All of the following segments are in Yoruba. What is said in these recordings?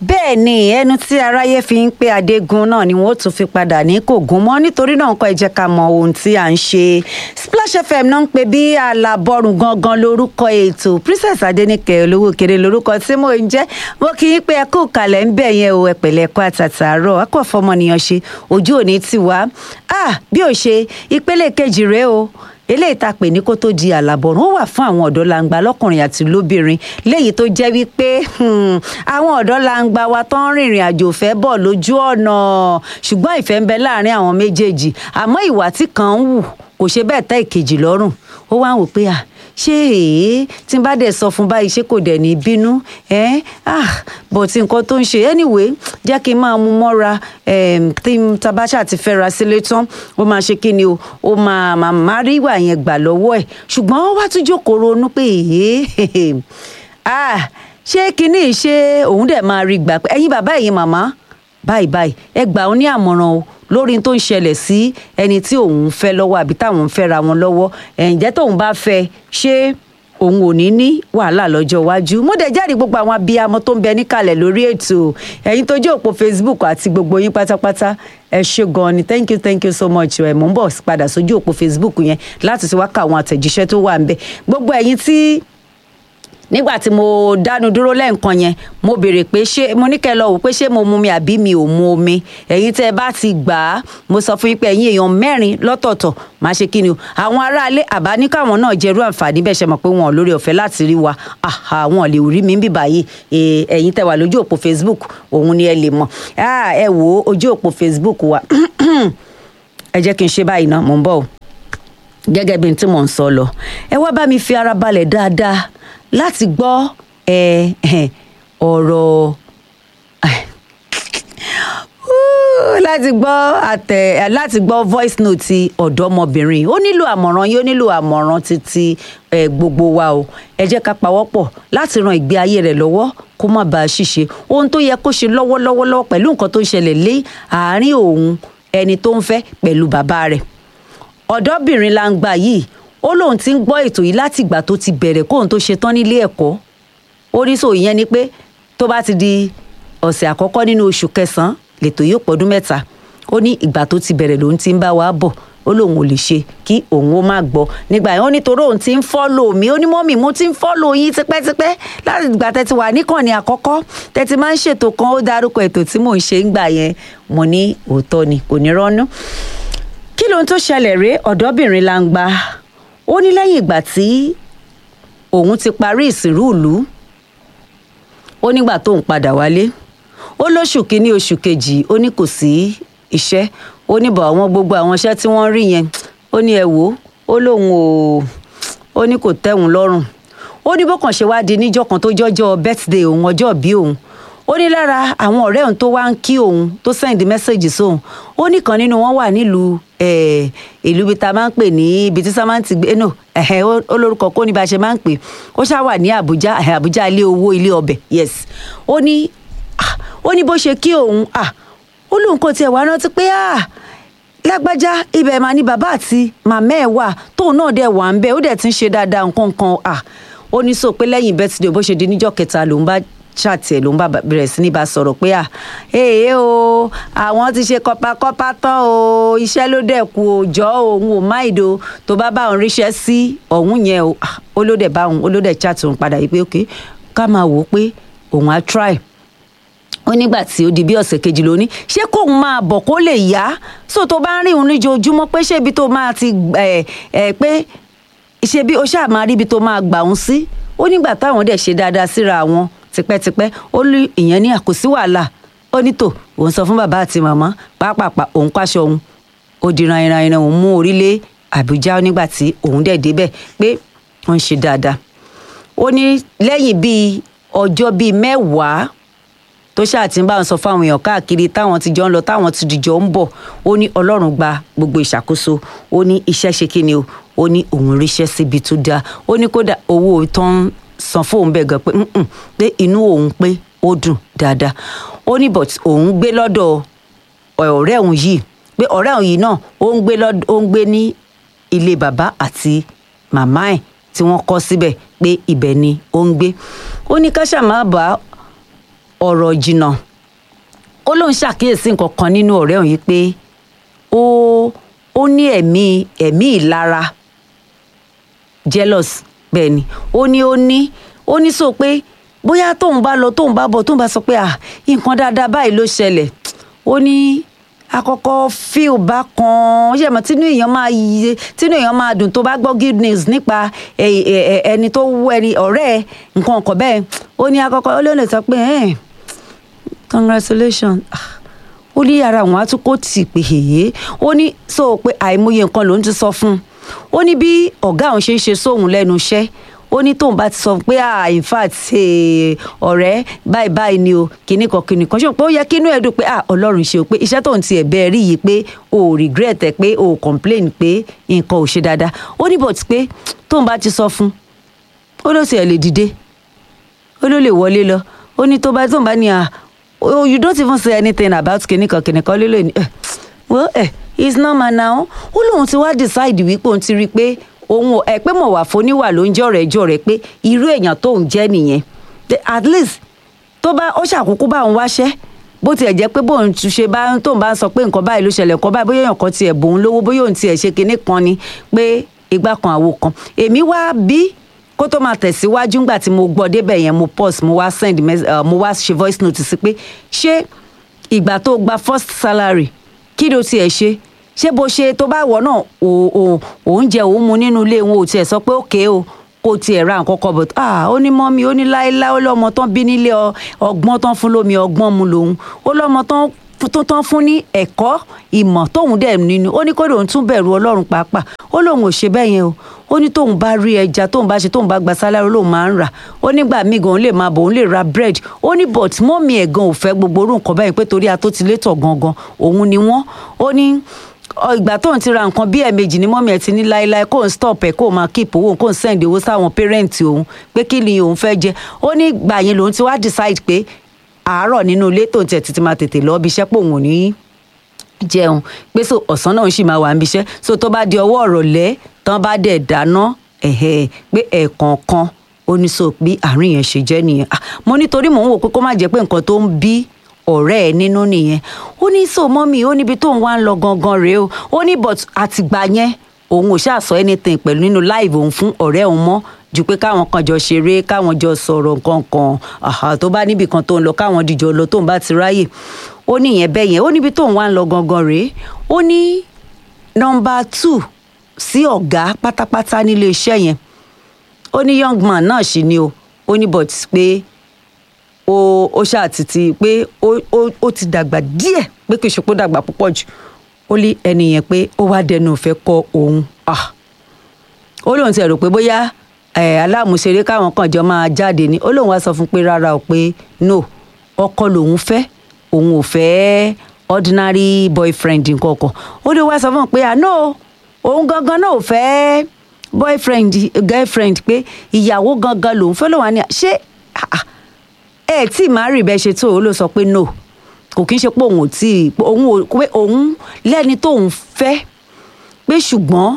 bẹ́ẹ̀ ni ẹnu tí aráyé fi ń pé adégún náà ni wọ́n tún fi padà ní kò gún mọ́ nítorí náà nǹkan ẹ jẹ́ ká mọ ohun tí à ń ṣe Splash FM náà ń pè bí alábọ́rùn gangan lórúkọ ètò Princess Adéníkẹ́ olówó kéré lórúkọ tí mò ń jẹ́ mo kì í pé ẹ kú kalẹ̀ ń bẹ̀ yẹn o ẹ pẹ̀lẹ́ ẹ̀kọ́ àtàtàárọ̀ akọ̀ fọmọnìyàn ṣe ojú òní tiwa ah bí ò ṣe ìpele kejì rèé o eléyìí tá a pè ní kó tó di àlàbọ̀rún ó wà fún àwọn ọ̀dọ́ langba lọ́kùnrin àti lóbìnrin léyìí tó jẹ́ wípé àwọn ọ̀dọ́ langba wa tó ń rìnrìn àjò fẹ́ bọ̀ lójú ọ̀nà ṣùgbọ́n ìfẹ́ ń bẹ láàrin àwọn méjèèjì àmọ́ ìwà tí kan ń wù kò ṣe bẹ́ẹ̀ tẹ́ ìkejì lọ́rùn ó wá ń wò pé à ṣé èé tí n bá dẹ̀ sọ fún báyìí ṣé kò dẹ̀ ní bínú ẹ́ ah but nǹkan tó ń ṣe anyway jẹ́ kí n máa mú mọ́ra tí tabasha ti fẹ́ra sílé tán ó máa ṣe kí ni o ó máa máa rí ìwà yẹn gbà lọ́wọ́ ẹ̀ ṣùgbọ́n ó wá tún jókòó ronú pé èé ah ṣé kinní ṣé òun dẹ̀ máa rí gbà pé ẹ̀yin bàbá ẹ̀yin màmá báyìí báyìí ẹ gbà ó ní àmọ̀ràn o lórí tó ń ṣẹlẹ̀ sí ẹni tí òun ń fẹ́ lọ́wọ́ àbí táwọn ń fẹ́ra wọn lọ́wọ́ ǹjẹ́ tóun bá fẹ́ ṣé òun ò ní ní wàhálà lọ́jọ́ iwájú mo dẹ̀ jẹ́rìí gbogbo àwọn abiyamọ tó ń bẹ níkàlẹ̀ lórí ètò ẹ̀yin tó jẹ́ òpó Facebook àti gbogbo yín pátápátá ẹ ṣé gan ni thank you thank you so much ẹ mò ń bọ̀ padà sójú òpó Facebook yẹn láti ti wá ka àwọn àtẹ̀jíṣẹ́ tó wà ń bẹ gbogbo ẹ̀yin tí nígbà tí mo dánu dúró lẹ́ǹkan yẹn mo béèrè pé ṣé mo ní kẹ́ lọ wò pé ṣé mo mu mi àbí mi ò mu omi ẹ̀yin tẹ́ ẹ bá ti gbà á mo sọ fún yín pé ẹ̀yin èèyàn mẹ́rin lọ́tọ̀ọ̀tọ̀ máa ṣe kí ni o àwọn aráalé àbá ní káwọn náà jẹ́rú àǹfààní bẹ́ẹ̀ ṣe mọ̀ pé wọn ò lórí ọ̀fẹ́ láti rí wa àwọn lè rí mi ń bì báyìí ẹ̀yin tẹ́ wà lójú òpó Facebook òun ni ẹ lè mọ̀ ẹ wò ó ojú òpó Facebook wa ẹ jẹ́ kí n ṣe báyìí ná mò ń bọ̀ o gẹ́gẹ́ bí n tí mò ń sọ lọ ẹ wá bá mi fi ara balẹ̀ dáadáa láti gbọ́ ọ̀rọ̀ láti gbọ́ àtẹ láti gbọ́ voice note ti ọ̀dọ́mọbìnrin ó nílò àmọ̀ràn yìí ó nílò àmọ̀ràn títí gbogbo wa o ẹ jẹ́ ká pawọ́pọ̀ láti ran ìgbé ayé rẹ̀ lọ́wọ́ kó má bàa ṣìṣe ohun tó yẹ kó ṣe lọ́wọ́lọ́wọ́ pẹ̀lú nǹkan tó ń ṣẹlẹ̀ lé àárín òun ẹni tó ń fẹ́ pẹ̀lú bàbá rẹ̀ ọ̀dọ́bìnrin la ń gbà yìí ó lóun ti ń gbọ́ ètò yìí láti ìgbà tó ti bẹ̀rẹ̀ kóun tó ṣe tán nílé ẹ̀kọ́ oríṣi ìyẹn ni pé tó bá ti di ọ̀sẹ̀ àkọ́kọ́ nínú oṣù kẹsàn-án lètò yóò pọ̀dún mẹ́ta ó ní ìgbà tó ti bẹ̀rẹ̀ lòun ti ń bá wa bọ̀ ó lóun ò lè ṣe kí òun ó má gbọ́ nígbà yẹn ó ní torí òun ti ń fọ́lò mi ó ní mọ́mì mo ti ń fọ́lò yín tipẹ́tipẹ́ láti ìgbà tẹ́tí wà níkànnì àkọ́kọ́ tẹ́tí máa ń ṣètò kan ó dárúkọ ètò tí mò ń ṣe ń gbà yẹn mo ní òótọ́ ni kò ní rọ́nú kí lóhun tó ṣẹlẹ̀ rèé ọ̀dọ́bìnrin la ń gba ó ní lẹ́yìn ìgbà tí òun ti parí ìsìnrú ìlú ó nígbà tóun padà wálé ó lóṣù kínní oṣù kejì ó ní kò sí iṣẹ́ ó ní bọ̀ àwọn gbogbo àwọn iṣẹ́ tí wọ́n rí yẹn ó ní ẹ wò ó lóun ò ó ní kò tẹ́hun lọ́rùn ó ní bó kàn ṣe wá di níjọ́ kan tó jọ́jọ́ birthday òun ọjọ́ bí òun ó ní lára àwọn ọ̀rẹ́ òun tó wá ń kí òun tó send message sóun ó ní kan nínú wọn wà nílùú ìlú ibi tá a máa ń pè ní ibi tí sábà ń ti gbé no ó lórúkọ kó ní bá a ṣe máa ń pè ó ṣáà wà ní Àbújá Àbújá ilé owó ilé ọbẹ̀ yes ó ní ó ní bó ṣe kí òun ó lóun kò tiẹ̀ wá rántí pé lágbájá ibẹ̀ máa ní bàbá àti màmá ẹ̀ wà tóun náà dẹ̀ wà ń bẹ̀ ó dẹ̀ ti ń ṣe dáadáa nǹkan kan ó ní sọ pé lẹ́yìn birthday bó ṣe di níjọ́ kẹta lòun bá ṣàtì ẹ̀ ló ń bá bẹ̀rẹ̀ sí ní bá sọ̀rọ̀ pé à èè o àwọn ti ṣe kọpakọpa tán o iṣẹ́ ló dẹ̀ kù o jọ òun ò má ìdò tó bá bá òun ríṣẹ́ sí ọ̀hún yẹn o ó ló dẹ̀ bá òun ó ló dẹ̀ chat òun padà yìí pé ok ká máa wò ó pé òun á try ó nígbà tí ó di bí ọ̀sẹ̀ kejì lóní ṣé kóun máa bọ̀ kó lè yá so tó bá ń rí òun níjoojúmọ́ pé ṣé ibi tó máa ti ẹ̀ ẹ̀ pé ṣe bí ó ṣáà máa rí ibi tó máa gbà òun sí ó nígbà táwọn dẹ̀ ṣe dáadáa síra wọn tipẹ́tipẹ́ ó lé ìyẹn ní àkòsí wàhálà ó ní tò òun sọ fún bàbá àti màmá pàápàá òun káṣọ òun ó di ranran iran òun mú orílẹ̀ Àbújá nígbà tí òun dẹ̀ débẹ̀ pé wọ́n ń ṣe dáadáa ó ní lẹ́yìn bíi ọjọ́ bíi mẹ́wàá tó ṣáà ti ń bá wọn sọ fáwọn èèyàn káàkiri táwọn ti jọ ń lọ táwọn ti dìjọ ń bọ̀ ó ní Ọlọ́run gba gbogbo ìṣàkóso ó ní iṣẹ́ ṣe kí ni o ó ní òun ríṣẹ́ síbi tó dáa ó ní kódà owó tó ń san fóun bẹ́ẹ̀ gan pé pé inú òun pé ó dùn dáadáa ó ní but òun gbé lọ́dọ̀ ọ̀rẹ́ òun yìí pé ọ̀rẹ́ òun yìí náà ó ń gbé lọ́dọ̀ ó ń gbé ní ilé bàbá àti màmá ẹ̀ tí wọ́n kọ́ síbẹ̀ pé ibẹ̀ ni ó ń gbé ó ní ká ṣàmá bá ọ̀rọ̀ jìnnà ó lóun ṣàkíyèsí nǹkan kan nínú ọ̀rẹ́ òun yìí pé ó ó ní ẹ̀mí ẹ̀mí ìlara jealous bẹ́ẹ̀ ni ó ní ó ní ó ní sọ pé bóyá tóun bá lọ tóun bá bọ̀ tóun bá sọ pé à nǹkan dáadáa báyìí ló ṣẹlẹ̀ ó ní àkọ́kọ́ fíl bá kan ó ṣe mọ̀ tínú èèyàn máa yí tínú èèyàn máa dùn tó bá gbọ́ good news nípa ẹ- ẹ- ẹ- ẹni tó wú ẹni ọ̀rẹ́ ẹ nǹkan ọ̀kọ̀ bẹ́ẹ̀ ó ní àkọ́kọ́ ó lè lè sọ pé ẹ̀ congratulations Ah, ó ní ara àwọn àtúkò tì pé èyí ó ní sọ pé àìmọye nǹkan lòún ti sọ fún un ó ní bí ọ̀gá òun ṣe ń ṣe sóhun lẹ́nu iṣẹ́ ó ní tóun bá ti sọ pé ah in fact eh, ọ̀rẹ́ báyìí báyìí ni o kìnnì kan kìnnì kan ṣé o pé ó yẹ kí inú ẹ̀ dùn pé ah ọlọ́run ṣe o pé iṣẹ́ tóun ti ẹ̀bẹ̀ rí yìí pé o ò regret ẹ̀ pé o ò complain pé nǹkan ò ṣe dáadáa ó ní but pé tóun bá ti sọ fún un ó ló sì ẹ̀ lè dìde ó ló lè wọlé lọ ó ní tó bá tó ń bá ní à oh you don't even say anything about kìnìkan kìnìkan ló lè ní ẹ well ẹ it's normal now ó lóun ti wá decide wípé òun ti rí i pé òun ò- ẹ pé mọ̀ wà fóníwà ló ń jọ̀rẹ̀ jọ̀rẹ̀ pé irú èèyàn tóun jẹ́ nìyẹn The- at least tó bá ó ṣàkókò bá òun wáṣẹ́ bó tiẹ̀ jẹ́ pé bóun tún ṣe bá tóun bá ń sọ pé nǹkan báyìí ló ṣẹlẹ̀ nǹkan báyìí bóyá èèyàn kan tiẹ̀ bòun lówó bóyá òun tiẹ̀ ṣe kinní kan ni pé igbá kan àwo kan èmi wá bí kó tó máa tẹ̀síwájú ńgbà tí mo gbọ́ débẹ̀ yẹn mo pause mo wá send mes- uh, mo wá ṣe voice note sí pé ṣé ìgbà tó gba first salary kí ló tiẹ̀ ṣe ṣé bó ṣe tó bá wọ̀ náà ò- ò- oúnjẹ òun mu nínú ilé wọn ò tiẹ̀ sọ pé òkè o kò tiẹ̀ ra nǹkan kan but ah ó ní mọ́mí ó ní láéláé ó lọ́mọ tán bí nílé ọ- ọgbọ́n tán fún lómi ọgbọ́n mu lòun ó lọ́mọ tán tó tán fún ní ẹ̀kọ́ ìmọ̀ tóun dẹ̀ nínú ó ní kó lóun tún bẹ̀rù ọlọ́run pàápàá ó lóun ò ṣe bẹ́ẹ̀ yẹn o ó ní tóun bá rí ẹja tóun bá ṣe tóun bá gba sálárì lóun máa ń rà ó nígbà míì gan òun lè máa bọ̀ òun lè ra bread ó ní but mọ́mí ẹ̀ gan ò fẹ́ gbogbo orú nǹkan báyìí pé torí atótilétọ̀ gangan òun ni wọ́n ó ní ọ, ìgbà tóun ti ra nǹkan bí ẹ̀ẹ̀mejì ni mọ́mí ẹ̀ ti ní láéláé kóun stop ẹ̀ kóun máa keep owó kóun send owó sáwọn parent òun pé kí ni òun fẹ́ jẹ ó ní ìgbà yẹn lòun ti wá decide pé àárọ̀ nínú ilé tóun tiẹ̀ títí máa tètè lọ́ọ́ bí iṣẹ́ pé òun ò ní jẹun pé so ọ̀sán náà ń sì máa wà níbi iṣẹ́ so tó bá di ọwọ́ ọ̀rọ̀lẹ́ tán bá dẹ̀ dáná ẹ̀hẹ́ pé ẹ̀ẹ̀kọ̀ọ̀kan ó ní so bí àárín yẹn ṣe jẹ́ nìyẹn Ah, mo nítorí mò ń wò pé kó má jẹ́ pé nǹkan tó ń bí ọ̀rẹ́ ẹ̀ nínú nìyẹn ó ní so mọ́mì ó níbi tóun wá ń lọ gangan rèé o ó ní but àtìgbà yẹn òun ò ṣáà sọ anything pẹ̀lú nínú live òun fún ọ̀rẹ́ òun mọ́ ju pé káwọn kan jọ ṣeré káwọn jọ sọ̀rọ̀ nǹkan kan àhà tó bá níbì kan tó ń lọ káwọn dìjọ lọ tóun bá ti ráyè ó ní ìyẹn bẹ́ẹ̀ yẹn ó níbi tóun wá ń lọ gangan rèé ó ní nọmba two sí ọ̀gá pátápátá nílé iṣẹ́ yẹn ó ní young man náà sì ni o ó ní but pé ó ó ṣàtìtì pé ó ó ó ti dàgbà díẹ̀ pé kì í ṣe pé ó dàgbà púpọ̀ jù ó ní ẹni yẹn pé ó wá dẹnu ìfẹ́ kọ òun ah ó lóun ti rò pé bóyá ẹ aláàmúṣeré káwọn kan jọ máa jáde ni ó lóun wá sọ fún pé rárá o pé no ọkọ lòun fẹ́ òun ò fẹ́ ordinary boyfriend nkankan ó lè wá sọ fún un pé àná òun gangan náà ò fẹ́ boyfriend girlfriend pé ìyàwó gangan lòun fẹ́ lòun á ní à- ṣé ah, ah, ẹ tí màá rí bẹ́ẹ̀ ṣe tó o ló sọ pé no kò kí n ṣe pé òun ò tí ì òun ò pé òun lẹ́ni tóun fẹ́ pé ṣùgbọ́n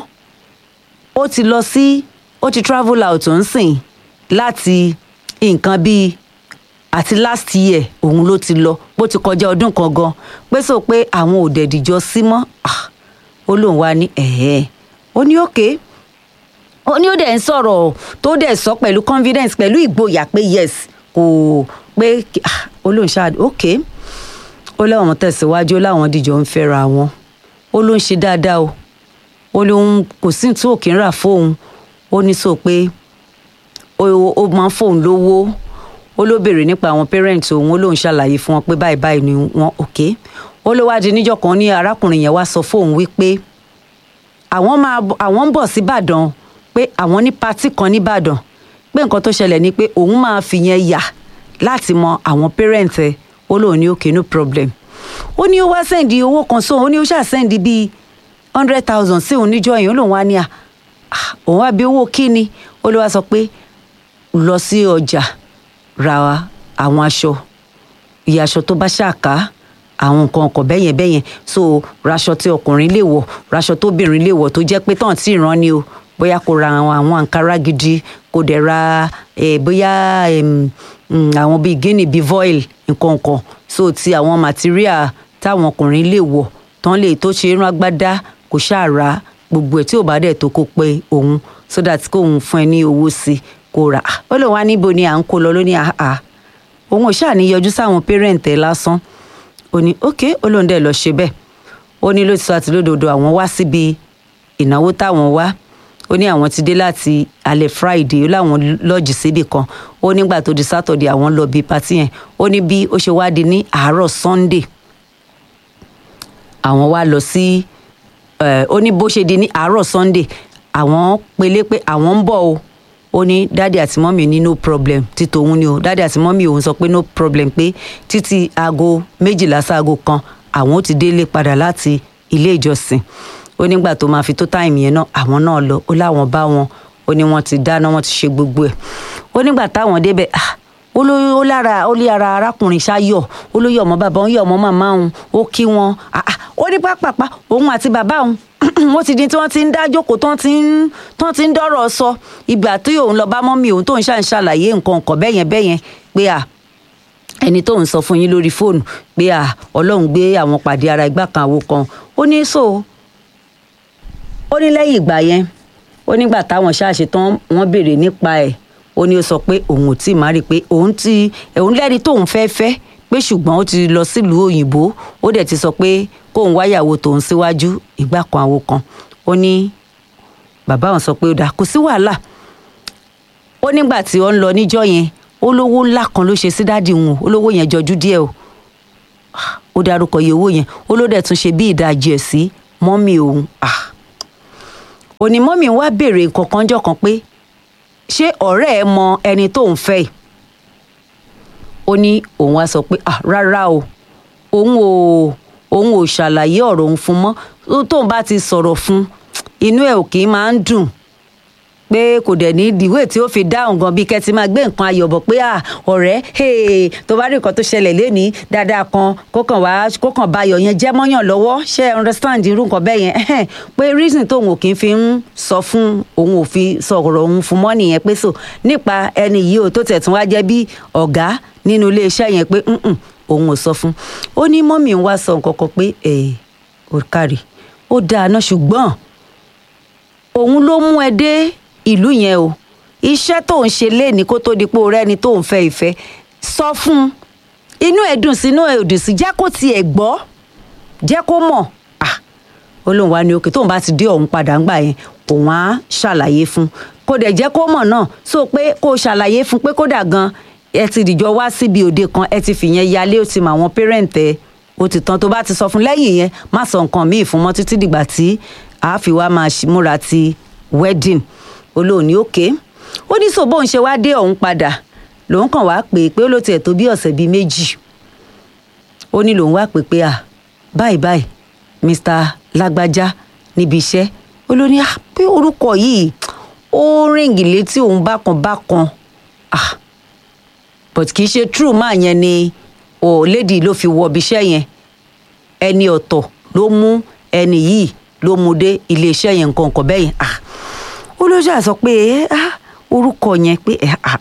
ó ti lọ sí ó ti travel out ń sìn láti nǹkan bíi àti last year òun ló ti lọ bó ti kọjá ọdún kan gan pé sọ pé àwọn ò dẹ̀dìjọ sí mọ́ Ah, ó lóun wá ní ẹ̀ẹ́ ó ní òkè ó ní ó dẹ̀ ń sọ̀rọ̀ tó dẹ̀ sọ pẹ̀lú confidence pẹ̀lú ìgboyà pé yes kò pé ah, ó lóun ṣáà òkè ó láwọn tẹ̀síwájú ó láwọn dìjọ ń fẹ́ra wọn ó ló ń ṣe dáadáa o ó lóun kò sí tí òkè ń rà fóun ó ní sọ pé ó ó máa ń fóun lówó ó ló béèrè nípa àwọn parents òun ó lóun ṣàlàyé fún wọn pé báyìí báyìí ni wọn òkè ó ló wáá di níjọ́ kan ní arákùnrin yẹn wá sọ fóun wípé àwọn máa bọ̀- àwọn ń bọ̀ síbàdàn pé àwọn ní patí kan níbàdàn pé nǹkan tó ṣẹlẹ̀ ni pé òun máa fi yẹn yà láti mọ àwọn parents ẹ̀ ó lóun ní okay no problem ó ní ó wá sẹ́ǹdì owó kan sóun ó ní ó ṣáà sẹ́ǹdì bíi hundred thousand sí òun níjọ́ yẹn ó lóun wá ní à "Ah, òun wá bí owó kíni ó ló wá sọ pé lọ sí ọjà ra àwọn aṣọ iye aṣọ tó bá ṣàká àwọn nǹkan ọkọ̀ bẹ́yẹn bẹ́yẹn so raṣọ tí ọkùnrin lè wọ̀ raṣọ tóbìnrin lè wọ̀ tó jẹ́ pé tán tí ìran ni o bóyá kó ra àwọn àwọn àǹkárá gidi kó dẹ̀ ra eh, bóyá em, mm, àwọn bíi guinea bíi voil nǹkan kan so ti àwọn material táwọn ọkùnrin lè wọ̀ tán lè tó ṣe irun agbádá kò ṣàrà gbogbo ẹ̀ tí ò bá dẹ̀ tó kó pé òun so that kóun fún ẹ ní owó sí i kó rà á ó lè wá níbo ni à ń kó lọ lóní àhà òun ò ṣáà ní yọjú sáwọn parent ẹ lásán ó ní ok ó lóun dẹ̀ lọ ṣe bẹ́ẹ̀ ó ní lótìtọ́ àti lódodo àwọn wá síbi ìnáwó táwọn wá ó ní àwọn ti dé láti alẹ́ friday ó láwọn lọ́ọ̀jì síbì kan ó nígbà tó di saturday àwọn lọ bí patí yẹn ó ní bí ó ṣe wá di ní àárọ̀ sunday àwọn wá lọ sí ẹ ó ní bó ṣe di ní àárọ̀ sunday àwọn pelé pé àwọn ń bọ̀ o ó ní dáàdì àti mọ́mì ní no problem tí tòun ni o dáàdì àti mọ́mì òun sọ pé no problem pé títí aago méjìlá sáago kan àwọn ó ti délé padà láti ilé ìjọsìn ó nígbà tó máa fi tó táìmù yẹn náà àwọn náà lọ ó láwọn bá wọn ó ní wọn ti dáná wọn ti ṣe gbogbo ẹ̀ ó nígbà táwọn débẹ̀ ah ó ló ó lára ó lé ara arákùnrin ṣáyọ ó ló yọ ọmọ bàbá òun yọ ọmọ màmá òun ó kí wọn ah ah ó ní pápápá òun àti bàbá òun wọ́n ti di tí wọ́n ti ń dá jókòó tán ti ń tán ti ń dọ́rọ̀ sọ ìgbà tí òun lọ bá mọ́mí òun tó ń ṣàn ṣàlàyé nǹkan nǹkan bẹ́yẹn bẹ́yẹn pé à ẹni tó ń sọ fún yín lórí fóònù pé à ọlọ́run gbé àwọn pàdé ara ìgbà kan àwo kan ó ní so ó ní lẹ́yìn ìgbà yẹn ó nígbà táwọn ṣáàṣe tán wọ́n béèrè nípa ẹ̀ ó ní ó sọ pé òun ò tí ì má rí i pé òun ti òun lẹ́ni tóun fẹ́ fẹ́ pé ṣùgbọ́n ó ti lọ sílùú òyìnbó ó dẹ̀ ti sọ pé kóun wáyàwó tòun síwájú ìgbà kan àwo kan ó ní bàbá òun sọ pé ó dáa kò sí wàhálà ó nígbà tí ó ń lọ níjọ́ yẹn olówó ńlá kan ló ṣe sí dáàdì wọn olówó yẹn jọjú díẹ̀ o ó dárúkọ iye owó yẹn ó ló dẹ̀ tún ṣe bí ìdajì ẹ̀ sí mọ́mì òun òní mọ́mì wá béèrè nǹkan kan jọ kan pé ṣé ọ̀rẹ́ ẹ mọ ẹni tó ń fẹ́ yìí ó ní òun wá sọ pé ah rárá o òun ò òun ò ṣàlàyé ọ̀rọ̀ òun fún mọ́ tóun bá ti sọ̀rọ̀ fún inú ẹ̀ ò kì í máa ń dùn pé kò dẹ̀ ní ìdíwé tí ó fi dáhùn gan bí kẹ́tì máa gbé nǹkan ayọ̀ bọ̀ pé à ọ̀rẹ́ tó bá rí nǹkan tó ṣẹlẹ̀ lénìí dáadáa kan kó kàn wá kó kàn bá ayọ̀ yẹn jẹ́ mọ́yàn lọ́wọ́ ṣe é understand irú nǹkan bẹ́ẹ̀ yẹn pé reason tóun ò kì í fi ń sọ fún òun ò fi sọ̀rọ̀ òun fún mọ́ nìyẹn pé so nípa ẹni yìí ò tó tẹ̀ tún wá jẹ́ bí ọ̀gá nínú iléeṣẹ́ yẹn pé òun ò sọ fún ó ní mọ́mì ń wá sọ nǹkan kan pé ẹ̀ ò kárì ó dáa náà ṣùgbọ́n òun ló mú ẹ dé ìlú yẹn o iṣẹ́ tó ń ṣe léèní kó tó di pé o rẹ́ni tó ń fẹ́ ìfẹ́ sọ fún un inú ẹ̀ dùn sí inú ẹ̀ dùn sí jẹ́ kó tiẹ̀ gbọ́ jẹ́ kó mọ̀ ah ó lóun wá ní òkè tóun bá ti dé ọ̀hún padà ńgbà yẹn òun á ṣàlàyé fún kó dẹ̀ jẹ́ kó mọ̀ náà so pé kó ṣàlàyé fún pé kódà gan ẹ ti dìjọ wá síbi òde kan ẹ ti fìyẹn yálé ó ti mọ àwọn parent ẹ ó ti tán tó bá ti sọ fún lẹ́yìn yẹn má sọ nǹkan míì fún mọ́ títí dìgbà tí àá fi wá máa múra ti wedding olóòní òkè ó ní sọ bóun ṣe wá dé ọ̀hún padà lòun kàn wá pè é pé ó ló tiẹ̀ tó bí ọ̀sẹ̀ bíi méjì ó ní lòun wá pè pé à báyìí báyìí mr lágbájá níbi iṣẹ́ ó ló ní pé orúkọ yìí ó ríǹgì létí òun bákan bákan ah but kì í ṣe true máa yẹn ni ò lady ló fi wọ ibi iṣẹ́ yẹn ẹni ọ̀tọ̀ ló mú ẹni yìí ló mú dé iléeṣẹ́ yẹn nǹkan nǹkan bẹ́yẹn ah ó ló ṣáà sọ pé orúkọ yẹn pé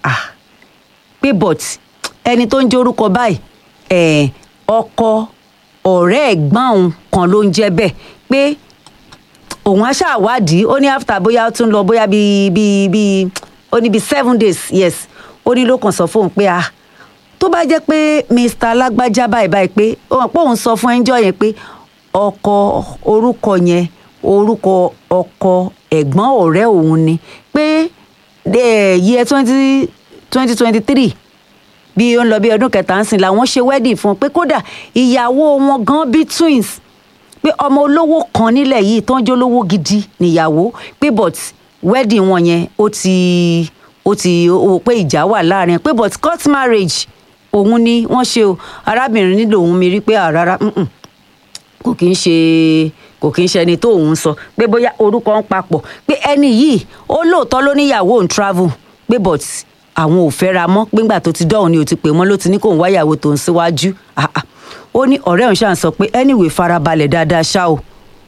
pé but ẹni tó ń jẹ́ orúkọ báyìí ọkọ ọ̀rẹ́ ẹ̀gbọ́n òun kan ló ń jẹ́ bẹ́ẹ̀ pé òun á ṣàwádìí ó ní after bóyá ó tún lọ bóyá bíi bíi bíi ó ní bíi seven days yes ó ní ló kàn sọ fóun pé ah tó bá jẹ́ pé mr alágbájá báyìí báyìí pé ó pé òun sọ fún ẹnjọ́ yẹn pé ọkọ orúkọ yẹn orúkọ ọkọ ẹ̀gbọ́n ọ̀rẹ́ òun ni pé yẹ twenty twenty twenty three bí ó ń lọ bí ọdún kẹta ń sìn làwọn ṣe wedding fún un pé kódà ìyàwó wọn gan bí twins pé ọmọ olówó kan nílẹ̀ yìí tó ń jẹ́ olówó gidi níyàwó pé but wedding wọn yẹn ó ti ó ti ó pé ìjà wà láàrin pé but court marriage òun ni wọ́n ṣe o arábìnrin nílò òun mi rí pé àrárá kò kí ń ṣe kò kí ń ṣe ẹni tó òun sọ pé bóyá orúkọ ń papọ̀ pé ẹni yìí ó lóòótọ́ ló níyàwó òun travel pé but àwọn ò fẹ́ra mọ́ péńgbà tó ti dọ́hùn ni ò ti pè wọ́n ló ti ní kó òun wáyàwó tó ń síwájú ó ní ọ̀rẹ́ òun ṣáà sọ pé anyway farabalẹ̀ dáadáa ṣá o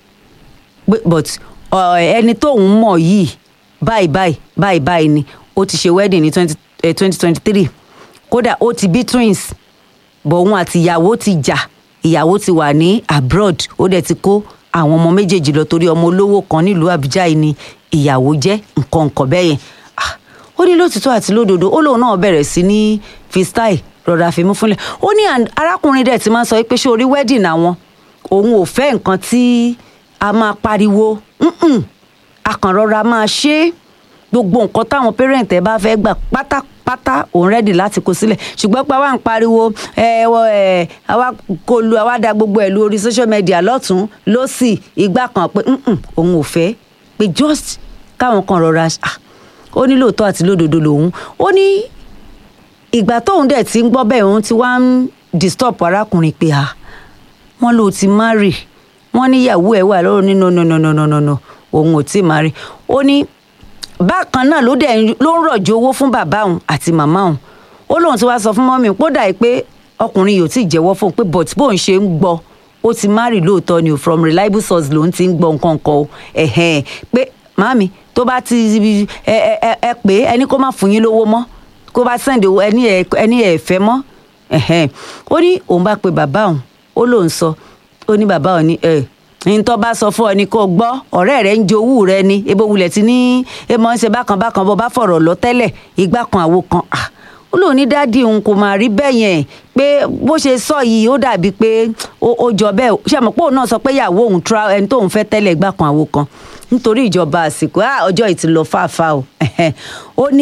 but ẹni tó òun mọ̀ yìí báyìí báyìí báyìí báyìí ni ó ti ṣe wedding ní twenty twenty three kódà ó ti bí twins bọ̀ òun àti ìyàwó ti jà ìyàwó ti wà ní abroad ó dẹ̀ ti kó àwọn ọmọ méjèèjì lọ torí ọmọ olówó kan nílùú àbújá yìí ni ìyàwó jẹ́ nǹkan nǹkan bẹ́ẹ̀ yẹn Ah, ó ní lótìtọ́ àti lódodo ó lóun náà bẹ̀rẹ̀ sí ní freestyle rọra fimú fúnlẹ̀ ó ní and- arákùnrin dẹ̀ ti máa ń sọ pé ṣé orí wedding àwọn òun ò fẹ́ nǹkan tí a máa pariwo Mm-mm. a kàn rọra máa ṣe é gbogbo nǹkan táwọn parent ẹ bá fẹ́ gbà pátápátá òun rẹ́dì láti kó sílẹ̀ ṣùgbọ́n pé àwa ń pariwo ẹ wọ ẹ àwa kò lu àwa da gbogbo ẹ̀ lu orí social media lọ́tún lọ́sì ìgbà kan pé "Mm-mm, òun ò fẹ́ pé just káwọn kan rọra ah, ó ní lóòótọ́ àti lódodo lòun ó ní ìgbà tóun dẹ̀ ti ń gbọ́ bẹ́ẹ̀ òun ti wá ń disturb arákùnrin pé ah wọ́n ló ti marry wọ́n níyàwó ẹ̀ wà lọ́rùn ní no no no no no no no òun ò tí ì marry ó ní bákan náà ló dẹ̀ ń- ló ń rọ̀jò owó fún bàbá òun àti màmá òun ó lóun ti wá sọ fún mọ́mí kó dà pé ọkùnrin yìí ò tí ì jẹ́wọ́ fóun pé but bóun ṣe ń gbọ́ ó ti marry lóòótọ́ ni o from reliable source lòun ti ń gbọ́ nǹkan kan o ẹ̀hẹ́n pé màmí tó bá ti ẹ ẹ ẹ ẹ pé ẹni kó má fún yín lówó mọ́ kó bá send owó ẹni ẹ ẹni ẹ fẹ́ mọ́ ẹ̀hẹ́n ó ní òun bá pe bàbá òun ó lóun sọ ó ní bàbá òun ní ẹ ní tó bá sọ fún ọ ni kó gbọ́ ọ̀rẹ́ rẹ̀ ń jowú rẹ ni ebo wulẹ̀ ti ní ẹ mọ̀ ń ṣe bákan bákan bó bá fọ̀rọ̀ lọ tẹ́lẹ̀ ìgbà kan àwo kan ah ó lóun ní dádì òun kò máa rí bẹ́ẹ̀ yẹn pé bó ṣe sọ yìí ó dàbí pé ó ó jọ bẹ́ẹ̀ ṣe mọ̀ pé òun náà sọ pé ìyàwó òun tra ẹni tóun fẹ́ tẹ́lẹ̀ ìgbà kan àwo kan nítorí ìjọba àsìkò ah ọjọ́ yìí ti lọ fáfá o ó ní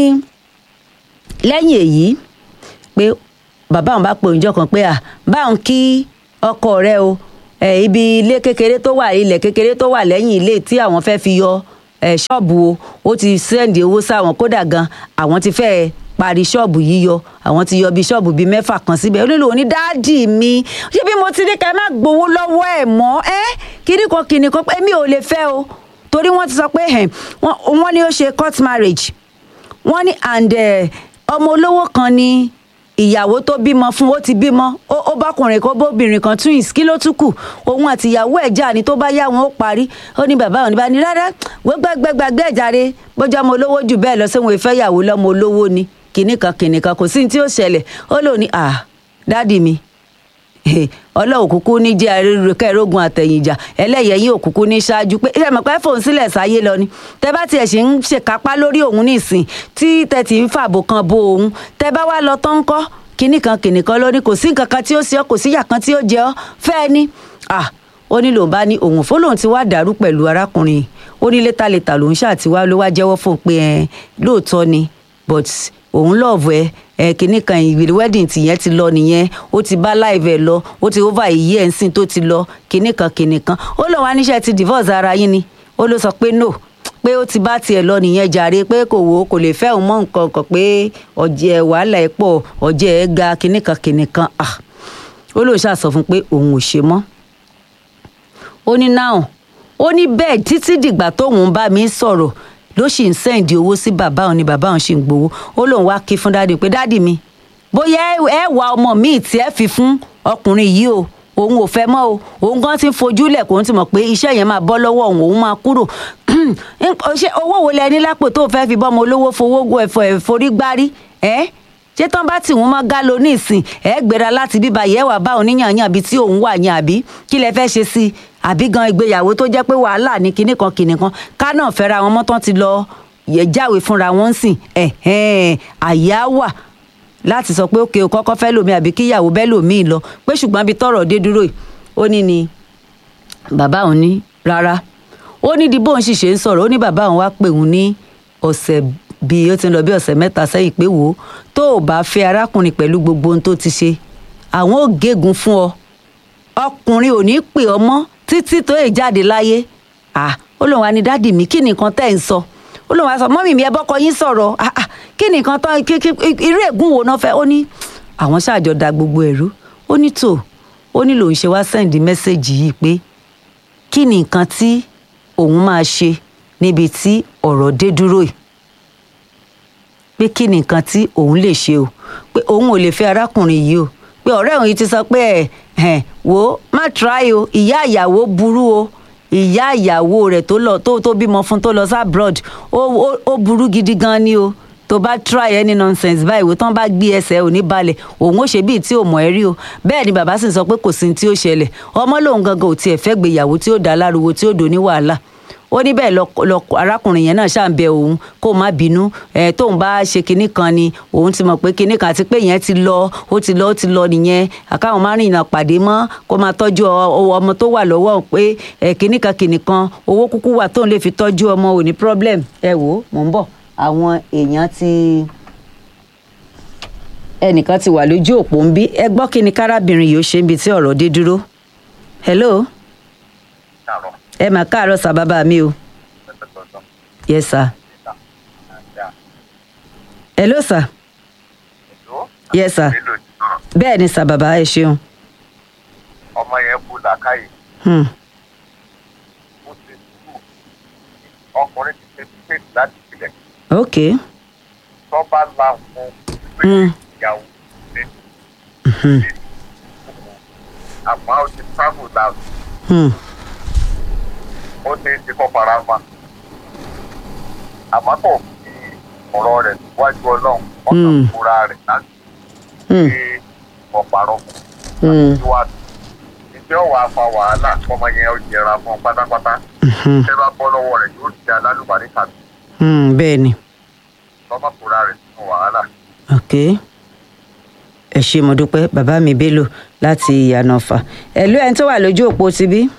lẹ́yìn èyí pé bàbá òun bá pe òun jọ kan pé à báwọn kí ọkọ rẹ o ẹ ibi ilé kékeré tó wà ilẹ̀ kékeré tó wà lẹ́yìn ilé tí àwọn fẹ́ fi yọ ẹ ṣọ́ọ̀bù o ó ti sẹ́ǹdì owó sáwọn kódà gan àwọn ti fẹ́ parí ṣọ́ọ̀bù yíyọ àwọn ti yọ bí ṣọ́ọ̀bù bíi mẹ́fà kan síbẹ̀ ó nílò ní dáàdì mi ṣé bí mo ti ní ká má gbowó lọ́wọ́ ẹ̀ mọ́ ẹ́ kíní kan kíní kan èmi ò lè fẹ́ o torí wọ́n ti sọ pé ẹ̀ wọ́n wọ́n ní ó ṣe court marriage wọ́n ní and eh, ọmọ olówó kan ni ìyàwó tó bímọ fún ó ti bímọ ó ó bákùnrin kan bóbìnrin kan twins kí ló tún kù òun àti ìyàwó ẹ̀ jà ní tó bá yá wọn ó parí ó ní bàbá òun ní bá ní rárá gbẹgbẹgbẹgbẹ ẹ̀jáde bójú ọmọ olówó jù bẹ́ẹ̀ lọ sẹ́wọ̀n ìfẹ́ ìyàwó lọ́mọ olówó ni kìnnìkan kìnnìkan kò sí ní tí ó ṣẹlẹ̀ ó lò ní à dádì mi ọlọ́run kúkú ní jẹ́ kẹ́ẹ̀rógun àtẹ̀yìnjà ẹlẹ́yẹyìn òkúkú ní ṣáájú pé ṣe mọ̀ pé fòun sílẹ̀ sáyé lọ ni tẹ bá tiẹ̀ ṣe ń ṣèkápá lórí òun nísìn tí tẹ ti ń fàbò kan bo òun tẹ bá wá lọ tán ń kọ́ kinní kan kinní kan lórí kò sí nǹkan kan tí ó ṣe ọ́ kò síyà kan tí ó jẹ ọ́ fẹ́ẹ́ ni ah ó ní lòun bá ní òun fún lòun ti wá dàrú pẹ̀lú arákùnrin ó ní létàlétà lòun ṣàtiwá ló wá jẹ́wọ́ fóun pé ẹ lóòótọ́ ni but òun lọ́ọ̀bù ẹ ẹ kìnnì kan ìwé wedding tìyẹn ti lọ nìyẹn ó ti bá live ẹ lọ ó ti over iye ẹ̀ ń sìn tó ti lọ kìnnì kan kìnnì kan ó lọ wá níṣẹ́ ti divorce ara yín ni ó ló sọ pé no pé ó ti bá tiẹ̀ lọ nìyẹn jàre pé kò wò ó kò lè fẹ́ òun mọ́ nǹkan kan pé ọ̀jẹ̀ wàhálà ẹ̀ pọ̀ ọ̀jẹ̀ ẹ̀ ga kìnnì kan kìnnì kan ah ó lóun ṣàsọ fún pé òun ò ṣe mọ́ ó ní náà ó ní bẹ́ẹ̀ títí dìgbà tóun bá mi sọ̀rọ̀ ló sì ń sẹ́ǹdì owó sí bàbá òun ni bàbá òun sì ń gbowó ó lóun wá kí fún dáàdì pé dáàdì mi bóyá ẹ wá ọmọ míì tí ẹ fi fún ọkùnrin yìí o òun ò fẹ́ mọ́ o òun gan ti ń fojú lẹ̀ kó ń ti mọ̀ pé iṣẹ́ yẹn máa bọ́ lọ́wọ́ òun òun máa kúrò ṣé owó wo lẹ ní lápò tó fẹ́ fi bọ́mọ olówó fowó ẹ̀fọ́ ẹ̀forí gbárí ẹ́ ṣé tán bá tì wọ́n mọ́ gálò ní ìsìn ẹ̀ gbéra láti bíbá yẹ̀ wá bá oníyànyàn àbí tí òun wà yẹn àbí kí lẹ fẹ́ ṣe sí i àbí gan ìgbéyàwó tó jẹ́ pé wàhálà ní kinní kan kinní kan ká náà fẹ́ra wọn mọ́tán ti lọ yẹ jáwèé fúnra wọn sìn ẹ̀hẹ́n àyà wà láti sọ pé òkè o kọ́kọ́ fẹ́ lòmí àbí kíyàwó bẹ́ẹ̀ lòmí lọ pé ṣùgbọ́n bí tọrọ dé dúró yìí ó ní ni bàbá òun ní rárá ó ní di bóun sì ṣe ń sọ̀rọ̀ ó ní bàbá òun wá pè òun ní ọ̀sẹ̀ bíi ó ti ń lọ bí ọ̀sẹ̀ mẹ́ta sẹ́yìn pé wò ó tó o bá fẹ́ arákùnrin pẹ̀lú gbogbo ohun tó ti ṣe àwọn ò gégùn fún ọ ọkùnrin ò ní pè ọ mọ́ títí tó yè jáde láyé ah ó lóun wá ní dádì mi kí nìkan tẹ́ ń sọ ó lóun wá sọ mọ́mì mi ẹ bọ́kọ yín sọ̀rọ̀ ah ah kí nìkan tán irú ègún wo náà fẹ́ ó ní àwọn ṣáàjọ da gbogbo ẹ̀rú ó ní tò ó ní lòun ṣe wá sẹ́ǹdì mẹ́sẹ̀gì yìí pé kí ni nǹkan tí òun máa ṣe níbi tí ọ̀rọ̀ dé dúró yìí pé kí ni nǹkan tí òun lè ṣe o pé òun ò lè fẹ́ arákùnrin yìí o pé ọ̀rẹ́ òun yìí ti sọ pé ẹ̀ ẹ̀ wò ó má try o ìyá ìyàwó burú o ìyá ìyàwó rẹ̀ tó lọ tó tó bímọ fún tó lọ sí abroad ó ó ó burú gidi gan ni o tó bá try any nonsense báyìí wò tán bá gbé ẹsẹ̀ ò ní balẹ̀ òun ó ṣe bíi tí ò mọ̀ ẹ́ rí o bẹ́ẹ̀ ni bàbá sì sọ pé kò sí ní tí ó ṣẹlẹ̀ ọmọ lòun gangan ò tiẹ̀ fẹ́ gbéyàwó tí ó dá láruwo tí ó dò ní wàhálà ó ní bẹ́ẹ̀ lọ arákùnrin yẹn náà ṣáà ń bẹ òun kó má bínú ẹ tóun bá ṣe kinní kan ni òun ti mọ̀ pé kinní kan àti pé yẹn ti lọ ó ti lọ ó ti lọ nìyẹn àkáwọn má rìnrìn pàdé mọ́ kó máa tọ́jú ọmọ tó wà lọ́wọ́ pé ẹ kinní kan kinní kan owó kúkú wà tóun lè fi tọ́jú ọmọ ò ní problem ẹ wò ó mò ń bọ̀ àwọn èèyàn ti ẹnìkan ti wà lójú òpó ń bí ẹ gbọ́ kí ni kárábìnrin yìí ó ṣe ń bi tí ọ̀rọ̀ dé dúró hello ẹ mà káàárọ̀ sà bàbá mi o. yes sir. hello sir. yes sir. bẹ́ẹ̀ ni sà bàbá ẹ ṣeun. ọmọ yẹn kú làákàyè. ó ti kú ọkùnrin ti ṣe tíkẹ́ẹ̀tì láti ìpìlẹ̀. ok. tó bá la wọn pé ìyàwó ṣe àmọ́ ó ti travel down ó ní ti kọ́ fara ma àmọ́ kò fi ọ̀rọ̀ rẹ̀ wájú ọlọ́run ọ̀nà fúra rẹ̀ láti ṣe ọ̀pàrọ̀ fún síwájú ìjẹ́ ọ̀wà afa wàhálà ọmọ yẹn ó jẹra fún ọ pátápátá ṣé bá bọ́ lọ́wọ́ rẹ̀ yóò di alálùbárí tàbí bẹ́ẹ̀ ni. lọ́mọ fúra rẹ̀ sínú wàhálà. ok ẹ ṣé mo dúpẹ́ bàbá mi Bello láti ìyànàfà ẹ̀ ló ẹni tó wà lójú òpó tibí.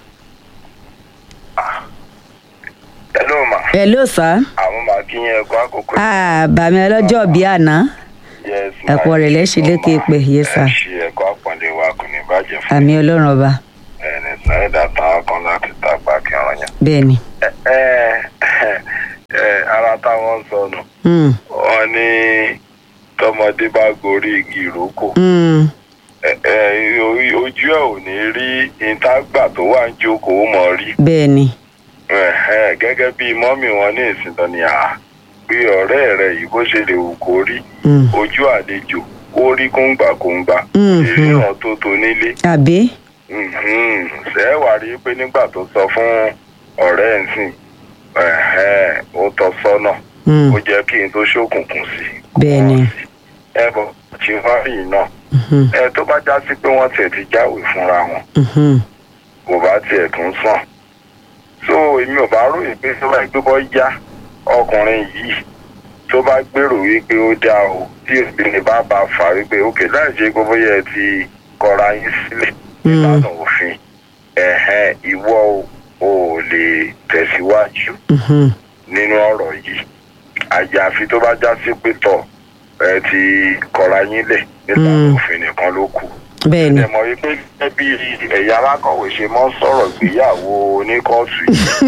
hello ma. hello sir. àwọn máa kí yẹn ẹkọ àkókò. ah bàmí ọlọ́jọ́ bíi àná yes ma ẹ̀pọ̀ rẹ̀ lẹ́sìn lékè pé yes sir. ẹ ṣe ẹkọ àpọ̀nlé wa kò ní bàjẹ́ fún àmì ọlọ́run ọba ẹni sáyẹ́dà tán kan láti tàgbà kí ọ̀rọ̀ yẹn. bẹ́ẹ̀ ni. ẹ ẹ ẹ ara táwọn ń sọnù Mm, wọn ní tọmọdé bá gorí igi ìrókò mm, ẹ ẹ ojú ẹ ò ní rí ìtagbà tó wà ń jókòó mọ́ rí bẹ́ẹ̀ ni. Ẹ̀hẹ́n, gẹ́gẹ́ bí mọ́mì wọn ní ìsìntàn ni à pé ọ̀rẹ́ rẹ̀ yìí bó ṣe lè wù kó rí Mm, ojú àlejò ó rí kóńgbàkóńgbà Mhm. ìríran tó tó nílé àbí. Mhm. ṣé ẹ wá rí i pé nígbà tó sọ fún ọ̀rẹ́ ẹ̀ ń sìn ẹ̀hẹ́n, ó tọ́ sọ́nà Mm, ó jẹ́ kí n tó ṣókùnkùn sí i. bẹ́ẹ̀ ni. ẹ bọ̀ tí wọ́n rí iná Mhm, ẹ tó bá já sí pé wọ́n tiẹ̀ ti jáwèé fúnra wọn mhm, kò bá tiẹ̀ tún sàn so èmi ò bá ròyìn pé tó bá gbé bọ́ yá ọkùnrin yìí tó bá gbèrò wípé ó dá o tí obìnrin bá bá fà wípé òkè láì ṣe gbogbo yẹ ti kọra yín sílẹ̀ nílànà òfin ẹ̀hẹ́n ìwọ o ò lè tẹ̀síwájú mhm, nínú ọ̀rọ̀ yìí àyàfi tó bá já sí pé tọ̀ ẹ ti kọra yín lẹ̀ nílànà Mm. òfin nìkan ló kù bẹ́ẹ̀ ni. ẹ mọ̀ wípé gẹ́gẹ́ bí ẹ̀yà alákọ̀wé ṣe mọ́ sọ̀rọ̀ ìgbéyàwó oníkọ́ọ̀tù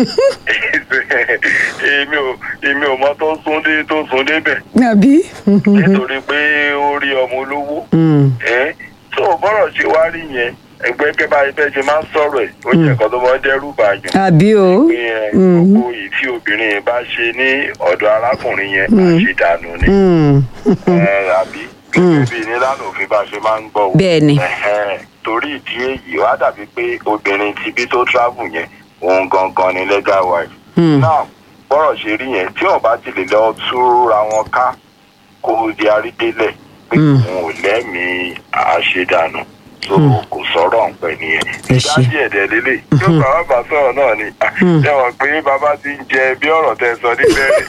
yìí èmi ò èmi ò mọ tó sún dé tó sún débẹ̀ àbí. nítorí pé ó rí ọmọ olówó Mm, ẹ́ tó o bọ́rọ̀ ṣe wá rí yẹn ẹgbẹ́ kẹ́bà ibẹ̀ ṣe máa ń sọ̀rọ̀ ẹ̀ ó jẹ́ nǹkan tó mọ́ dẹ́rù bàyàn àbí o. pé ẹ Mm. gbogbo èyí tí obìnrin yẹn bá ṣe ní ọ̀dọ̀ arákùnrin yẹn Mm. àṣìdànù ni Mm, ẹ àbí gẹ́gẹ́ bí nílànà òfin bá ṣe máa ń gbọ́ o bẹ́ẹ̀ ni. Ẹ̀hẹ́n, torí ìdí èyí wá dàbí pé obìnrin ti bí tó travel yẹn òun gangan ni legal wife. Mm, náà bọ́rọ̀ ṣe rí yẹn tí ọba ti lè lọ túra wọn ká kó di àrídélẹ̀ pé Mm. òun ò lẹ́mìí àṣedànù tó Mm. kò sọ̀rọ̀ ọ̀pẹ nìyẹn. Ẹ ṣé. ìdájí ẹ̀dẹ̀ lélẹ̀ tí ó bàbá bá sọ̀rọ̀ náà ni Mm. ẹ wọ̀n pé bàbá ti ń jẹ bí ọ̀rọ̀ tẹ sọ níbẹ̀rẹ̀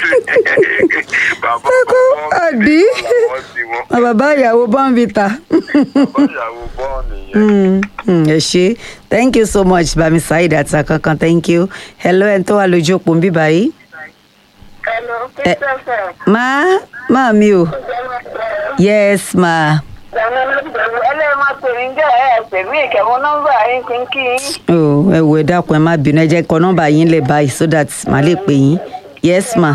bàbá kọ́kọ́ àbí? làwọn ti wọn Ọ bàbá ìyàwó bọ́ǹvìtà. bàbá ìyàwó bọ́ọ̀nì yẹn. Mm, mm, ẹ ṣé thank you so much bami saheed àti akankan thank you hello ẹni tó wà lójú òpó ń bí báyìí. Hello, Christopher. má má mi o yes ma ẹlẹ́yìn máa pè mí jẹ́ ẹ̀ pè mí ìkẹ́wọ́ nọ́mbà yín kí n kí yín. o ẹ wo ẹ dákun ẹ má bínú ẹ jẹ́ kọ nọ́mbà yín lẹ̀ báyìí so that màá lè pè yín yes ma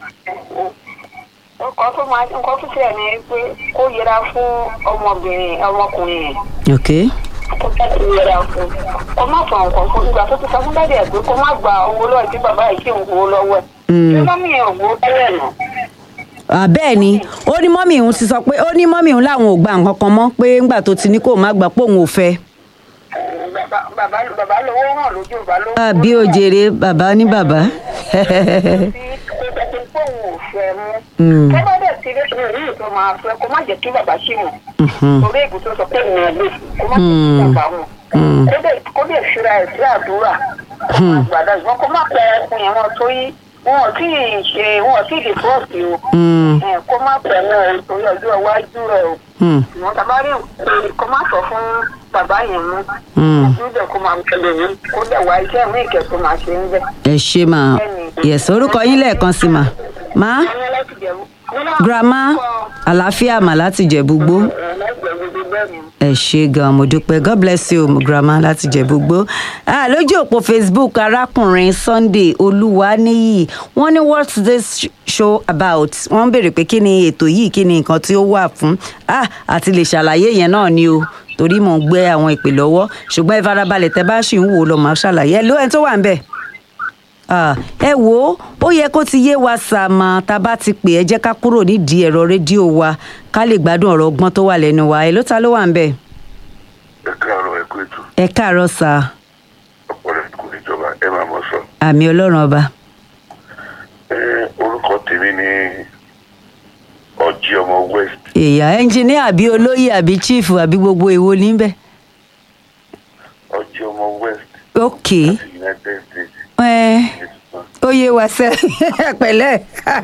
nǹkan tó máa nǹkan tó tẹ̀ ní pé kó yẹra fún ọmọbìnrin ọmọkùnrin yẹn ok kó tẹ̀sí yẹra fún kó má sọ nǹkan fún ìgbà tó ti sọ fún dáadé ẹ̀ pé kó má gba owó lọ́wọ́ tí bàbá yìí ṣì ń gbowó lọ́wọ́ ẹ̀. Mm. ṣé mọ́mí yẹn ò gbowó tẹ́lẹ̀ nù. Ah, bẹ́ẹ̀ ni ó ní mọ́mì òun ti sọ pé ó ní mọ́mì òun làwọn ò gba nǹkan kan mọ́ pé ńgbà tó ti ní kó má gbà pé òun ò fẹ́. bàbá bàbá bàbá lówó hàn lójú bàbá lówó. àbí ó jèrè bàbá ní bàbá. tí ó tẹ̀sí pé òun ò fẹ́ mú. Mm. tó bá dẹ̀ ti rí ìṣòro yìí tó máa fẹ́ kó má jẹ́ kí bàbá ṣì mọ̀ Mhm. torí ègùn tó sọ pé ìrìn àgbè kó má jẹ́ kí bàbá mọ̀ Mm. kó dẹ̀ kó dẹ̀ fira ẹ̀ sí àdúrà kó má gbàdá ìwọ́n kó má pẹ́ ẹkùn yẹn wọn torí wọn ò tí ì ṣe wọn ò tí ì dìbọ́ọ̀sì o Mm. ẹ̀, kó má pẹ́ náà o torí ọjọ́ iwájú rẹ̀ o Mm. ìwọ́n tàbá rí òkú kó má sọ fún bàbá yẹn mú Mm. níbẹ̀ kó máa tẹ̀lé mi kó dẹ̀ wá iṣẹ́ mi ìkẹ́ tó máa ṣe ń bẹ̀. ẹ ṣe mà yẹ̀sọ́ orúkọ yín lẹ́ẹ̀kan sí mà má Àwọn láti jẹ̀bú. grandma àlàáfíà mà láti jẹ̀búgbó ẹ ṣe gan mo dúpẹ́ god bless you grandma láti jẹ̀búgbó ah, lójú òpó facebook arákùnrin sunday olúwaníyì wọ́n ní what's this show about wọ́n ń béèrè pé kí ni ètò yìí kí ni nǹkan tí ó wà fún ah, àti lè ṣàlàyé yẹn náà ni o torí mò ń gbé àwọn ìpè lọ́wọ́ ṣùgbọ́n ẹ farabalẹ̀ tẹ bá ṣì ń wò ó lọ máa ṣàlàyé ẹ ló ẹni tó wà ń bẹ̀. Ah, ẹ wò ó ó yẹ kó ti yé wa sàmà tá a bá ti pè ẹ jẹ́ ká kúrò nídìí ẹ̀rọ rédíò wa ká lè gbádùn ọ̀rọ̀ ọgbọ́n tó wà lẹ́nu wa ẹ ló ta ló wà ń bẹ̀. ẹ káàárọ̀ ẹ kú ètò ẹ káàárọ̀ sà ọpọlọ kò níjọba ẹ máa mọ sọ. àmì ọlọ́run ọba. ẹ orúkọ tèmi ni ọjí ọmọ west èèyà ẹnjìníà àbí olóyè àbí chiefu àbí gbogbo èwo níbẹ̀. ọjí ọmọ west ok ti united states ẹ ó yé wa sẹ́ pẹ̀lẹ́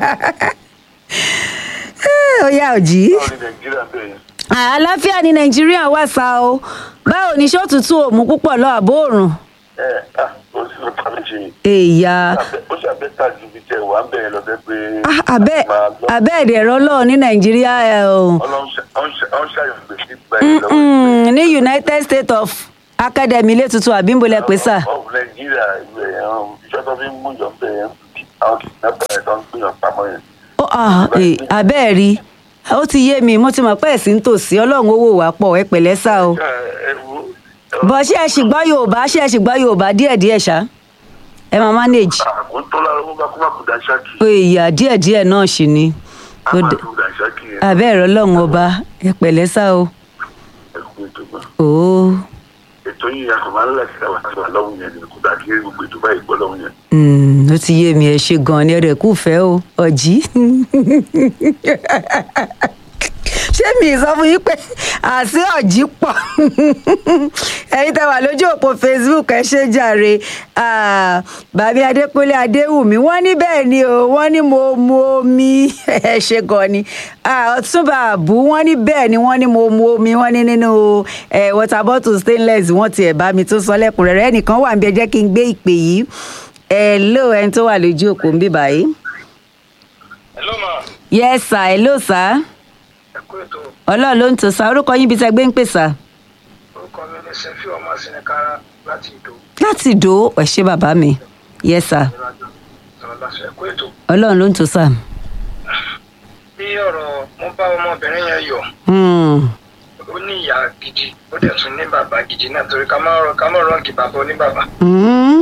ó yá òjì. báwo ni nàìjíríà bẹ̀rẹ̀ àlàáfíà ní nàìjíríà wà sá o báwo ni ṣọ́ọ̀tútù òmù púpọ̀ lọ àbó òrùn. ẹ ah ó sì lọ tàbí ṣe èèyà ó ṣàbẹ́tà ju ibi tẹ wà ń bẹ̀rẹ̀ lọ bẹ́ẹ̀ pé Ah, abẹ́ máa lọ abẹ́ ẹ̀dẹ̀rọ lọ́ọ̀ ní nàìjíríà ẹ̀ o. ọlọ́run ṣàyọ̀ gbèsè gbà yín lọ́wọ́ Mm, ní united states of academy ilé tuntun àbí ń bolẹ̀ pé sà. of nàìjíríà ìwé ẹ̀hán iṣẹ́ tó fi ń mú yọ̀ bẹ́ẹ̀ yẹn àwọn kìnnìkan ẹ̀ tó ń gbìyànjú pamọ́ yẹn. Ó, ah, eh, abẹ́ ẹ̀ rí ó ti yé mi mo ti mọ̀ pé ẹ̀sìn tòsí ọlọ́run owó wà pọ̀ ẹ pẹ̀lẹ́ sá o. ẹ ẹ wo bọ̀ ṣé ẹ sì gbọ́ yorùbá ṣé ẹ sì gbọ́ yorùbá díẹ̀díẹ̀ ṣá ẹ máa manage. àkótó lára wọn bá kó má kó dá ṣáàkì ó ìyá díẹ̀díẹ̀ náà sì ni. á Ó máa dé- kó dá ṣáàkì yẹn abẹ́ ẹ̀rọ ọlọ́run ọba ẹ pẹ̀lẹ́ sá o. ẹ kú ètò gbà. Ó, ètò yìí yàtọ̀ máa ń láti ká wà sí àlọ́hùn yẹn ni kò dá kí gbogbo ètò báyìí gbọ́ lọ́hùn yẹn. mm, ó ti yé mi ẹ ṣe gan-an ni ẹ̀rẹ̀ kù fẹ́ o ọ̀jí. ṣé mi sọ fún yín pé àṣé ọ̀jí pọ̀ ẹ̀yin tẹ́ wà lójú òpó facebook ẹ ṣe jàre Ah, bàbí adékúnlé adéwùmí wọ́n ní bẹ́ẹ̀ ni o wọ́n ní mo mu omi ẹ ṣe gan ni Ah, ọ̀túnba àbú wọ́n ní bẹ́ẹ̀ ni wọ́n ní mo mu omi wọ́n ní nínú eh, water bottle stainless wọ́n tiẹ̀ bá mi tó sọ lẹ́kùnrẹ́rẹ́ ẹnìkan wà níbi ẹ jẹ́ kí n gbé ìpè yìí hello ẹni tó wà lójú òpó ń bí báyìí. hello ma yes sir hello sir ẹ kú ètò ọlọ́run ló ń tò sá orúkọ yín bí tẹ́ gbé ń pè sá. orúkọ mi ní sẹfí ọmọ sinikara láti ìdó láti ìdó ẹ ṣé bàbá mi yes sir ìrìnàjò sọ̀rọ̀ lásìkò ẹ kú ètò ọlọ́run ló ń tò sá. bí ọ̀rọ̀ mo bá ọmọbìnrin yẹn yọ Hmm, ó ní ìyá gidi ó dẹ̀ tún ní bàbá gidi náà torí ká má rọ ká má rọ́ǹkì bàbá oní bàbá hmm,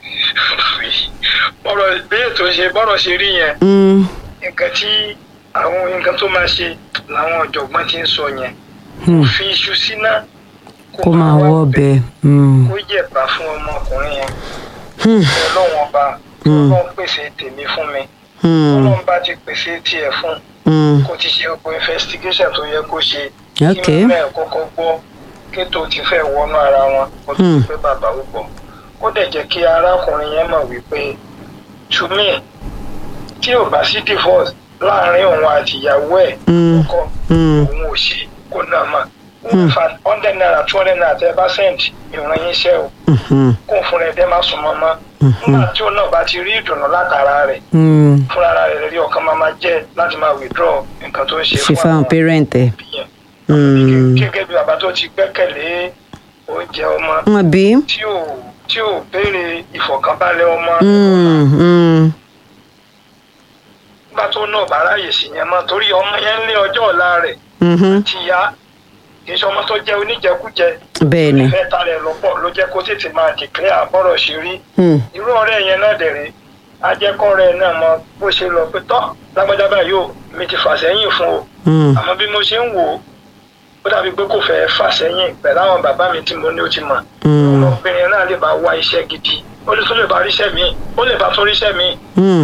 bọ́rọ̀ bí ètò ṣe bọ́rọ̀ ṣe rí yẹn hmm, nǹkan tí àwọn nǹkan tó máa ṣe làwọn ọ̀jọ̀gbọ́n ti ń sọ yẹn hmm. fi iṣu síná kó máa wọ́ ọbẹ̀. Hmm, kó yẹ̀bá fún ọmọkùnrin yẹn hmm, ọlọ́run ọba Hmm. ọlọ́run pèsè tèmi fún mi hmm, ọlọ́run bá ti pèsè tiẹ̀ fún hmm. kó ti ṣe ọ̀pọ̀ investigation tó yẹ kó ṣe Ok. kí mẹ́ẹ̀ kọ́kọ́ gbọ́ kétò ti fẹ́ wọnú ara wọn kó tó Hmm. ti pé bàbá ó gbọ́ kó dẹ̀ jẹ́ kí arákùnrin yẹn mọ̀ wípé to me tí ò bá sí divorce láàrin òun àti ìyàwó ẹ̀ Hmm. kọ́ Hmm. òun ò ṣe kó náà mà in fact hundred naira two hundred naira tẹ́ ẹ bá send ìran yín ṣẹ́ o Mhm, kó fúnra ẹ̀ dẹ́ má sùn mọ́ mọ́ nígbà tí òun náà bá ti rí ìdùnnú látara rẹ̀ hmm. fúnra rẹ̀ rí ọkàn máa máa jẹ́ láti máa withdraw nǹkan tó ń ṣe ṣe fáwọn parent ẹ. òbí yẹn. Hmm. gẹ́gẹ́ bí bàbá tó ti gbẹ́kẹ̀lé oúnjẹ ọmọ wọn bí. tí ò tí ò béèrè ìfọ̀kànbalẹ̀ ọmọ Hmm, hmm, nígbà tó náà bá ráyè sí yẹn mọ́ torí ọmọ yẹn ń lé ọjọ́ ọ̀la rẹ̀ mhm. ti yá kì í ṣe ọmọ tó jẹ́ oníjẹkújẹ bẹ́ẹ̀ ni. ìfẹ́ ta rẹ̀ lọ́pọ̀ ló jẹ́ kó tètè máa declare àbọ̀rọ̀ ṣe rí Hmm, irú ọ̀rẹ́ yẹn náà dẹ̀rẹ̀ ajẹ́kọ̀ọ́rẹ́ náà mọ bó ṣe lọ pé tọ́ lágbájá báyìí o mi ti fà sẹ́yìn fún o hmm, àmọ́ bí mo ṣe ń wò ó ó dàbí pé kò fẹ́ẹ́ fà sẹ́yìn pẹ̀lú àwọn bàbá mi tí mo ní ó ti mọ̀ hmm, ọmọbìnrin náà lè bá wá iṣẹ́ gidi ó lè tún lè bá ríṣẹ́ míì ó lè bá tún ríṣẹ́ míì hmm.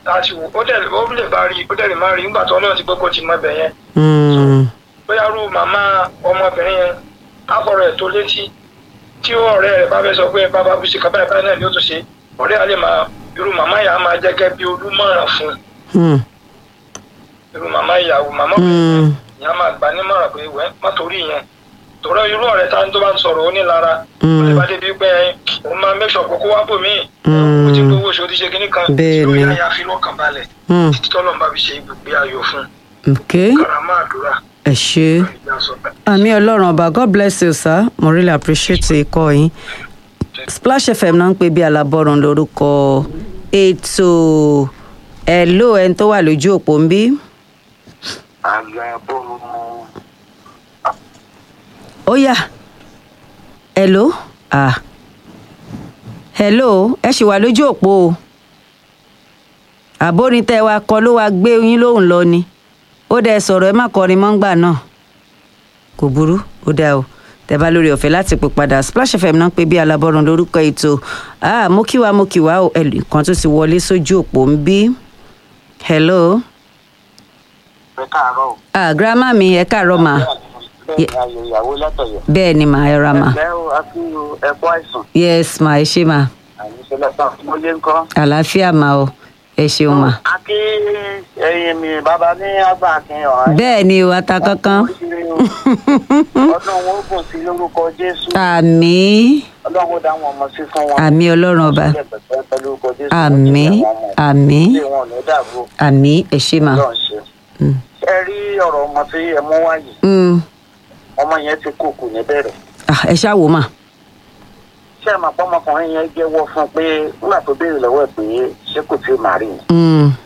láti wò ó dẹ̀ ó lè bá rí ó dẹ̀ lè má rí nígbà tó ọlọ́run ti gbogbo ti mọ ibẹ̀ yẹn Mm. bóyá rú màmá ọmọbìnrin yẹn àfọ̀rọ̀ ẹ̀ tó létí tí ọ̀rẹ́ rẹ̀ bá fẹ́ sọ pé bàbá bùsì kan báyìí báyìí náà ni ó tún ṣe ọ̀rẹ́ á lè máa irú màmá yà á máa jẹ́ gẹ́gẹ́ bí olúmọ̀ràn fún Mm. irú màmá ìyàwó màmá Mm. ìyá máa gbà nímọ̀ràn pé wẹ́ má torí yẹn tòrọ irú ọ̀rẹ́ tá tó bá ń sọ̀rọ̀ ó ní lára ó lè bá débi pé òun máa make sure kókó wá bò mí Mm. ó ti gbowó oṣù ó ti ṣe kinní kan Bẹ́ẹ̀ tí ó ni. yá ya fi lọ́kàn balẹ̀ Mm. títí tọ́lọ́ bá fi ṣe ibùgbé ayọ̀ fún ok karama àdúrà ẹ ṣe ìjà sọ bẹ́ẹ̀. àmì ọlọ́run ọba god bless you sir mo really appreciate ikọ̀ yín splash fm náà ń pè bí alábọ́run lórúkọ ètò hello ẹni tó wà lójú òpó ń bí alábọ́rùn ó yá hello ah hello ẹ ṣì wà lójú òpó o àbórin tẹ wa kọ ló wa gbé yín lóhùn lọ ni ó dẹ sọ̀rọ̀ ẹ má kọrin mọ́ngbà náà kò burú ó dáa o tẹ bá lórí ọ̀fẹ́ láti pè padà splash fm náà pé bí alábọ́run lórúkọ ètò ah mo kí wa mo kí wa o ẹnìkan tó ti wọlé sójú òpó ń bí hello ẹ káàárọ̀ o. ah grandma mi ẹ káàárọ̀ mà bẹ́ẹ̀ ni ayò ìyàwó látọ̀yọ̀. bẹ́ẹ̀ ni mà ẹ ra mà ẹ̀lẹ́ o akínyó ẹ̀kọ́ àìsàn yes mà ẹ ṣe mà àyíṣe lọ́sàn mo lé ńkọ́. àlàáfíà mà o ẹ ṣeun mà. akí ẹyin mi bàbá ní àgbà akin ọ̀hán. bẹ́ẹ̀ ni o ata kankan ọdún wọn ó gùn sí lórúkọ jésù. àmì ọlọ́run ó dá wọn ọmọ sí fún wọn. àmì ọlọ́run ọba Ilé pẹ̀pẹ́ lórúkọ Jésù. àmì àmì ilé wọn ò ní dàrú àmì ẹ ṣe mà. lọ́n ṣe. Mm. ẹ rí ọ̀rọ̀ ọmọ tí ẹ mú wáyé Mm. ọmọ yẹn ti kú kù níbẹ̀rẹ̀. Ah, ẹ ṣáà wò mà. ṣé ẹ máa pọ́ ọmọkùnrin yẹn jẹ́wọ́ fún un pé nígbà tó béèrè lọ́wọ́ ẹ̀ pé ṣé kò tí ì máa rí ni. Mm.